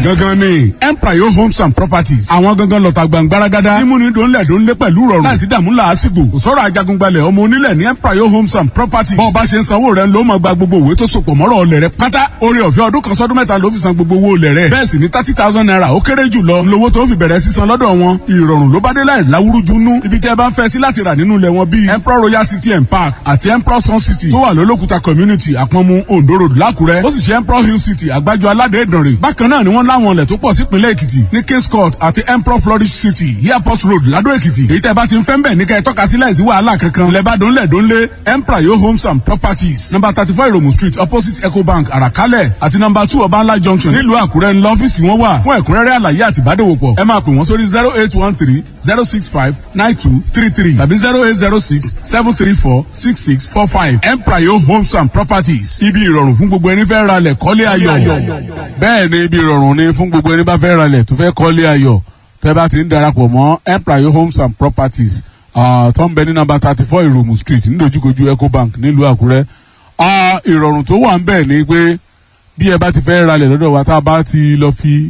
gangan ni empire homes and properties àwọn gangan lọ́ta gbàngbáragádá mímúni dòńlẹ̀ dòńlé pẹ̀lú rọrùn láìsí dààmú làásìgbò kò sọ̀rọ̀ ajagungbalẹ̀ ọmọ onílẹ̀ ní empire homes and properties bọ́ọ̀ bá ṣe ń sanwó rẹ̀ ló máa gba gbogbo òwe tó sopọ̀ mọ́rọ̀ ọlẹ̀ rẹ̀ pátá orí ọ̀fẹ́ ọdún kan sọ́dún mẹ́ta ló fi san gbogbo owó olẹ̀ rẹ̀ bẹ́ẹ̀ sì ni thirty thousand naira ó kéré jù lọ lówó tó fi bẹ̀rẹ̀ sísan lọ́dọ̀ wọn ìrọ̀rùn ló bá dé láì láwúrúju nú ibi tẹ́ ẹ bá ń fẹ́ sí láti rà nínú ilẹ̀ wọn bíi emperor royal city and park àti emperor sun city tó wà lólókùta community àpọ̀nmu ondo road lákùrẹ́ ó sì ṣe emperor hill city àgbájọ aládé ìdànrè bákan náà ni wọ́n láwọn ilẹ̀ tó pọ̀ sípínlẹ̀ èkìtì ní kings court àti emperor flourish city airport road ládó èkìtì èyí tẹ́ bá ti ń fẹ́ ń bẹ̀ ní kẹ́ ẹ tọ́ka sí láìsí wàhálà kankan lẹ́bàdàn lẹ́dọ́nlé emperor yo homes and properties number thirty four iromu street opposite ecobank àràkálẹ̀ àti number two ọbańlá junction nílùú àkúrẹ́ ńlá ọ́fíìsì wọn wà fún ẹ̀kúnrẹ́rẹ́ àlàyé àti ìbádòwòpọ̀ ẹ máa pè wọ́n sórí zero eight one three zero six five nine two three three tàbí zero eight zero six seven three four six six four five emprayo homes and properties ibi ìrọ̀rùn fún gbogbo ẹni fẹ́ ra lẹ̀ kọ́lé ayọ̀ bẹ́ẹ̀ ni ibi ìrọ̀rùn ni fún gbogbo ẹni bá fẹ́ ra lẹ̀ tó fẹ́ kọ́lé ayọ̀ tẹ́ bá ti ń darapọ̀ mọ́ emprayo homes and properties tó ń bẹ ní number thirty four ìròmù street nídojúkojú ecobank nílùú àkúrẹ́ ìrọ̀rùn tó wà ń bẹ̀ ni pé bí ẹ bá ti fẹ́ ra lẹ̀ lọ́dọ̀ wa tá a bá ti lọ fi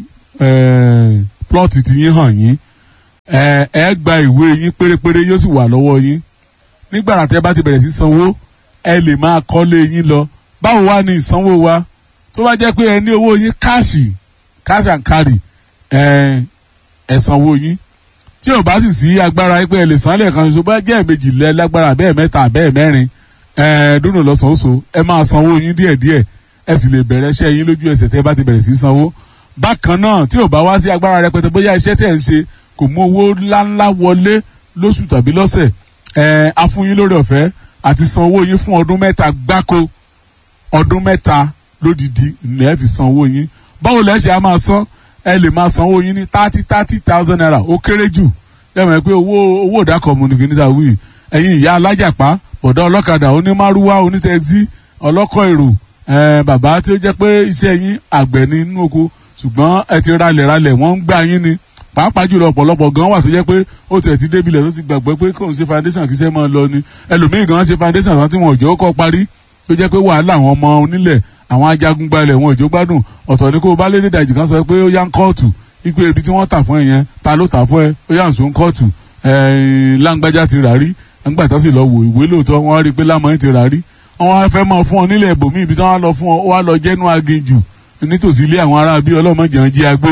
plọ́ọ̀tì ti yín hàn yín ẹ ẹ gba ìwé yín pérépéré yóò sì wà lọ́wọ́ yín nígbàrà tẹ́ bá ti bẹ̀rẹ̀ sí sanwó ẹ lè máa kọ́lé yín lọ báwo wá ní ìsanwó wa tó bá jẹ́ pé ẹ ní owó yín káàṣì cash and carry ẹ ẹ sanwó yín tí ò bá sì sí agbára pé ẹ lè san lẹ́ẹ̀kan ṣoṣo bá jẹ́ ẹ̀mejì lẹ́ lágbára bẹ́ẹ̀ mẹ́ta bẹ́ẹ̀ mẹ́rin ẹ dúnà lọ́sàn-án ẹ máa sanwó yín díẹ̀díẹ̀ ẹ sì lè bẹ̀rẹ̀ iṣẹ́ yín lójú ẹsẹ̀ tẹ́ bá ti bẹ̀rẹ̀ sí sanwó bákan náà tí ò bá wá sí agbára rẹpẹtẹ bóyá iṣẹ́ tẹ̀ ń ṣe kò mú owó ńláńlá wọlé lóṣù tàbí lọ́sẹ̀ ẹ̀ afúnyín lórí ọ̀fẹ́ àti san owó yín fún ọdún mẹ́ta gbáko ọdún mẹ́ta lódìdí lẹ́ẹ̀ fi san owó yín báwo lẹ́ ṣe á máa san ẹ lè máa san owó yín ní thirty thirty thousand naira ó kéré jù ẹ mọ̀ pé owó owó ìdákọ̀ mùnìkì níta wíì ẹ̀yin ìyá alájàpá bọ̀dá ọlọ́kadà onímárúwá onítẹ̀sí ọlọ́kọ̀ èrò bàbá tí ó jẹ́ pé iṣẹ́ yín àgbẹ̀ ní inú oko ṣùgbọ́n ẹ ti ralẹ̀ ralẹ̀ wọ́n ń gbà yín ni pàápàá jùlọ ọ̀pọ̀lọpọ̀ gan wà tó jẹ́ pé ó tẹ̀ ti débi ilẹ̀ tó ti gbàgbọ́ pé kò ń ṣe foundation kì í ṣe máa lọ ni ẹlòmíì gan ṣe foundation kan tí wọn ò jẹ́ ó kọ́ parí tó jẹ́ pé wàhálà àwọn ọmọ onílẹ̀ àwọn ajagun gbalẹ̀ wọn ò jó gbádùn ọ̀tọ̀ ni kó o bá lédè dàjì kan sọ pé ó yá ń kóòtù ipe ibi tí wọ́n tà fún ẹ yẹn ta ló tà fún ẹ ó yá ń sún kóòtù láǹgbájá ti rà rí nígbà tó sì lọ wò ìwé lóòótọ́ wọ́n rí i pé lámọ́yìn ti rà rí wọ́n wá fẹ́ máa fún ọ nílẹ̀ ibòmíì ibi tí wọ́n lọ fún ọ ó wá lọ jẹ́nu aginjù nítòsí ilé àwọn ará bíi ọlọ́mọdé jí agbé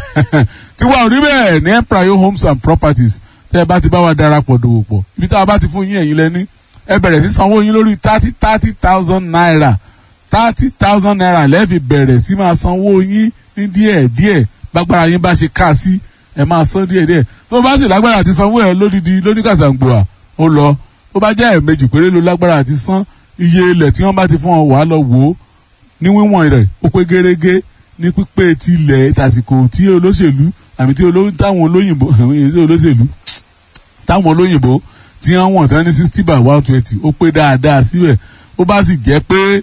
tí wàá rí bẹ́ẹ̀ ní empire homes and properties tẹ́ ẹ bá ti bá wa darapọ̀ dòwò pọ̀ ibi tá a bá ti fún yín ẹ̀yin lẹ́ní ẹ bẹ̀rẹ̀ sí sanwó yín lórí thirty thirty thousand naira thirty thousand naira lẹ́ẹ̀fi bẹ̀rẹ̀ sí máa sanwó yín ní díẹ̀ díẹ̀ gbàgbára yín bá ṣe ká sí ẹ máa san díẹ̀ díẹ̀ tó bá sì lágbára àti sanwó ẹ lódìdí lóníkàsàǹgbòà ó lọ tó bá jẹ́ ẹ̀ẹ̀mejì péré ló lágbára àti san iye ilẹ̀ tí wọ́n bá ti fún ọ wàá lọ wò ó ní wíwọ̀n rẹ̀ ó pé gérégé ní pípé tilẹ̀ tàsìkò tí olóṣèlú àmì tí táwọn olóyìnbó èyí olóṣèlú táwọn olóyìnbó tí wọ́n wọ̀n tán ní sixty by one twenty ó pé dáadáa síbẹ̀ ó bá sì jẹ́ pé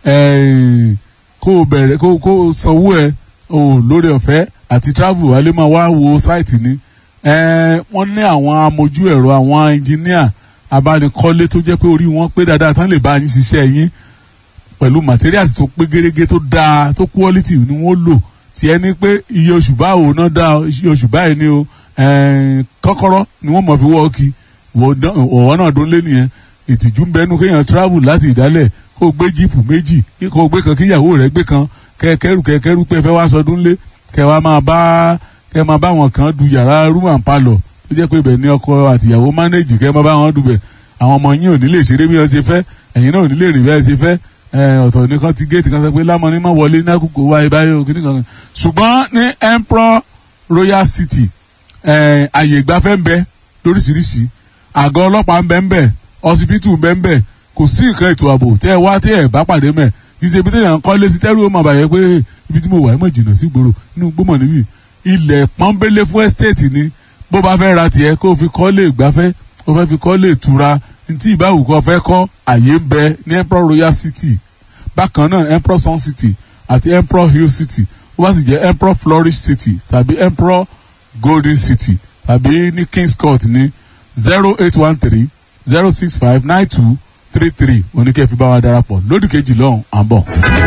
kó o bẹ̀rẹ̀ kó o sanwó ẹ̀ o lórí ọ̀fẹ́ àti travel wálé máa wá wo sáìtì ni wọ́n ní àwọn amójú ẹ̀rọ àwọn engineer abánikọ́lé tó jẹ́ pé orí wọn pé dáadáa tán lè bá yín ṣiṣẹ́ yín pẹ̀lú materials tó pé gérégé tó dáa tó quality ni wọ́n lò tí ẹni pé iye oṣù báwo náà dá iye oṣù báyìí ni o kọ́kọ́rọ́ ni wọ́n mọ̀ fi wọ́ọ̀kì ọ̀wọ́ náà dún lé nìyẹn ìtìjú ń bẹnu kéèyàn travel láti ìdálẹ̀ kó o gbé jíìpù méjì kó o gbé kan kíyàwó rẹ̀ gbé kan kẹ́kẹ́rù kẹ́kẹ́rù pé ẹ fẹ́ wá sọdún lé kẹ́ wá máa bá kẹ́ máa bá wọn kan du yàrá room and parlour tó jẹ́ pé ibẹ̀ ni ọkọ àtìyàwó manage kẹ́ máa bá wọn dùbẹ̀ àwọn ọmọ yín ò ní lè ṣeré bí wọ́n ṣe fẹ́ ẹ̀yin náà ò ní lè rìn bẹ́ẹ̀ ṣe fẹ́ ọ̀tọ̀ nìkan ti géètì kan sọ pé lámọ́ni má wọlé ní àkókò wáyé báyìí òkè nìkan ṣùgbọ́n ní emperor royal city àyè ìgbafẹ́ ń bẹ lóríṣiríṣi àgọ́ ọlọ́pàá ń bẹ ń bẹ ọsibítù ń bẹ ń bẹ kò sí nǹkan ètò ààbò tẹ́ ẹ wá tẹ́ ẹ bá pàdé mẹ́ kì í ṣe ibi tí èèyàn kọ́ lé sí tẹ́rù ó mà bàyẹ̀ pé ibi tí mo wà ẹ́ mọ̀ jìnnà sí gbòòrò inú gbọ́mọ̀ níbí ilẹ̀ pọ́nbélé fún ẹ́stéètì ni bó bá fẹ́ ra tiẹ̀ kó o fi kọ́ lé ìgbafẹ́ o fẹ́ fi kọ́ lé ìtura ntí ìbáwù kọ́ fẹ́ kọ́ àyè ń bẹ ní emperor royal city bákan náà emperor sun city àti emperor hill city ó bá sì jẹ́ emperor flourish city tàbí emperor golden city tàbí ní kings court ní zero eight one three zero six five nine two three three oníkẹ́ fi bá wa darapọ̀ lódì kejì lọ́hùn à ń bọ̀.